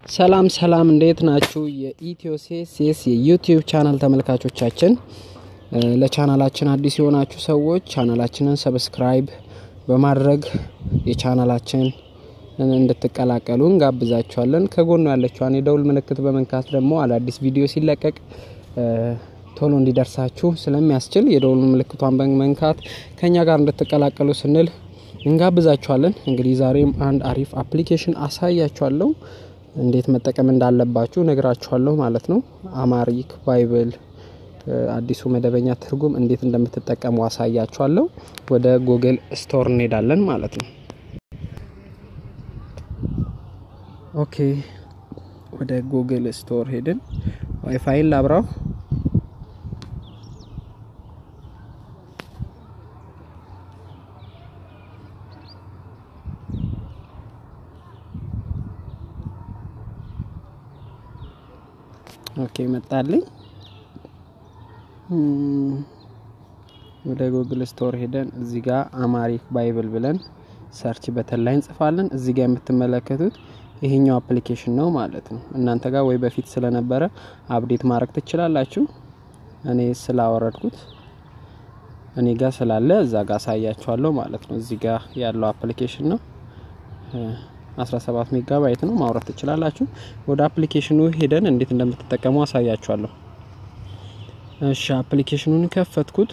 ሰላም ሰላም እንዴት ናችሁ? የኢትዮሴስ የዩቲዩብ ቻናል ተመልካቾቻችን፣ ለቻናላችን አዲስ የሆናችሁ ሰዎች ቻናላችንን ሰብስክራይብ በማድረግ የቻናላችን እንድትቀላቀሉ እንጋብዛችኋለን። ከጎኑ ያለችዋን የደውል ምልክት በመንካት ደግሞ አዳዲስ ቪዲዮ ሲለቀቅ ቶሎ እንዲደርሳችሁ ስለሚያስችል የደውል ምልክቷን በመንካት ከኛ ጋር እንድትቀላቀሉ ስንል እንጋብዛችኋለን። እንግዲህ ዛሬም አንድ አሪፍ አፕሊኬሽን አሳያችኋለሁ። እንዴት መጠቀም እንዳለባችሁ ነግራችኋለሁ ማለት ነው። አማሪክ ባይብል አዲሱ መደበኛ ትርጉም እንዴት እንደምትጠቀሙ አሳያችኋለሁ። ወደ ጉግል ስቶር እንሄዳለን ማለት ነው። ኦኬ ወደ ጉግል ስቶር ሄድን። ዋይፋይን ላብራው። ኦኬ መጣልኝ። ወደ ጉግል ስቶር ሄደን እዚህ ጋር አማሪክ ባይብል ብለን ሰርች በተን ላይ እንጽፋለን። እዚህ ጋር የምትመለከቱት ይሄኛው አፕሊኬሽን ነው ማለት ነው። እናንተ ጋር ወይ በፊት ስለነበረ አፕዴት ማድረግ ትችላላችሁ። እኔ ስላወረድኩት እኔ ጋር ስላለ እዛ ጋር አሳያችኋለሁ ማለት ነው። እዚህ ጋር ያለው አፕሊኬሽን ነው። 17 ሜጋባይት ነው። ማውረድ ትችላላችሁ። ወደ አፕሊኬሽኑ ሄደን እንዴት እንደምትጠቀሙ አሳያችኋለሁ። እሺ አፕሊኬሽኑን ከፈትኩት።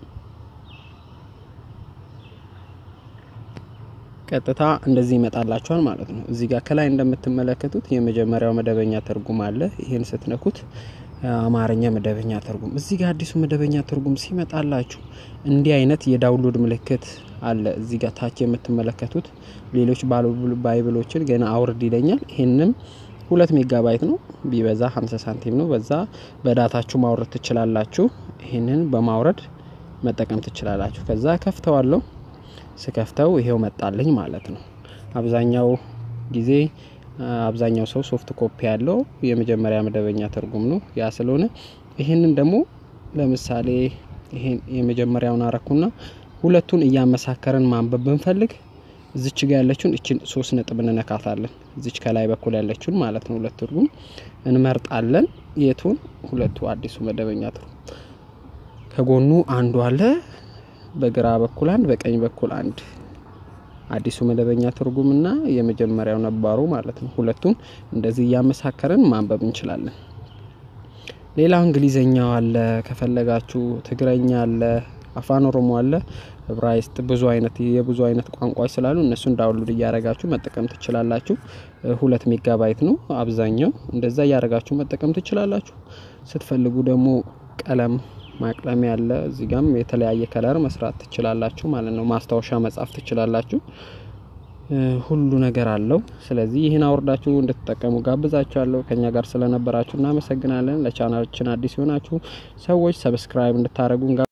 ቀጥታ እንደዚህ ይመጣላችኋል ማለት ነው። እዚህ ጋር ከላይ እንደምትመለከቱት የመጀመሪያው መደበኛ ትርጉም አለ። ይሄን ስትነኩት አማርኛ መደበኛ ትርጉም። እዚህ ጋር አዲሱ መደበኛ ትርጉም ሲመጣላችሁ እንዲህ አይነት የዳውንሎድ ምልክት አለ። እዚህ ጋር ታች የምትመለከቱት ሌሎች ባይብሎችን ገና አውርድ ይለኛል። ይህንም ሁለት ሜጋባይት ነው ቢበዛ 50 ሳንቲም ነው። በዛ በዳታችሁ ማውረድ ትችላላችሁ። ይህንን በማውረድ መጠቀም ትችላላችሁ። ከዛ ከፍተዋለሁ። ስከፍተው ይሄው መጣልኝ ማለት ነው። አብዛኛው ጊዜ አብዛኛው ሰው ሶፍት ኮፒ ያለው የመጀመሪያ መደበኛ ትርጉም ነው። ያ ስለሆነ ይህንን ደግሞ ለምሳሌ ይሄን የመጀመሪያውን አረኩና ሁለቱን እያመሳከርን ማንበብ ብንፈልግ እዚች ጋ ያለችውን እችን ሶስት ነጥብ እንነካታለን። እዚች ከላይ በኩል ያለችውን ማለት ነው። ሁለት ትርጉም እንመርጣለን። የቱን? ሁለቱ አዲሱ መደበኛ ትርጉም ከጎኑ አንዱ አለ። በግራ በኩል አንድ፣ በቀኝ በኩል አንድ አዲሱ መደበኛ ትርጉምና የመጀመሪያው ነባሩ ማለት ነው። ሁለቱን እንደዚህ እያመሳከርን ማንበብ እንችላለን። ሌላው እንግሊዘኛው አለ፣ ከፈለጋችሁ ትግረኛ አለ፣ አፋን ኦሮሞ አለ፣ ዕብራይስጥ ብዙ አይነት የብዙ አይነት ቋንቋዎች ስላሉ እነሱን ዳውንሎድ እያደረጋችሁ መጠቀም ትችላላችሁ። ሁለት ሜጋባይት ነው አብዛኛው። እንደዛ እያደረጋችሁ መጠቀም ትችላላችሁ። ስትፈልጉ ደግሞ ቀለም ማቅለም ያለ እዚህ ጋም የተለያየ ከለር መስራት ትችላላችሁ ማለት ነው። ማስታወሻ መጻፍ ትችላላችሁ። ሁሉ ነገር አለው። ስለዚህ ይህን አውርዳችሁ እንድትጠቀሙ ጋብዛችኋለሁ። ከኛ ጋር ስለነበራችሁ እናመሰግናለን። ለቻናላችን አዲስ የሆናችሁ ሰዎች ሰብስክራይብ እንድታደርጉ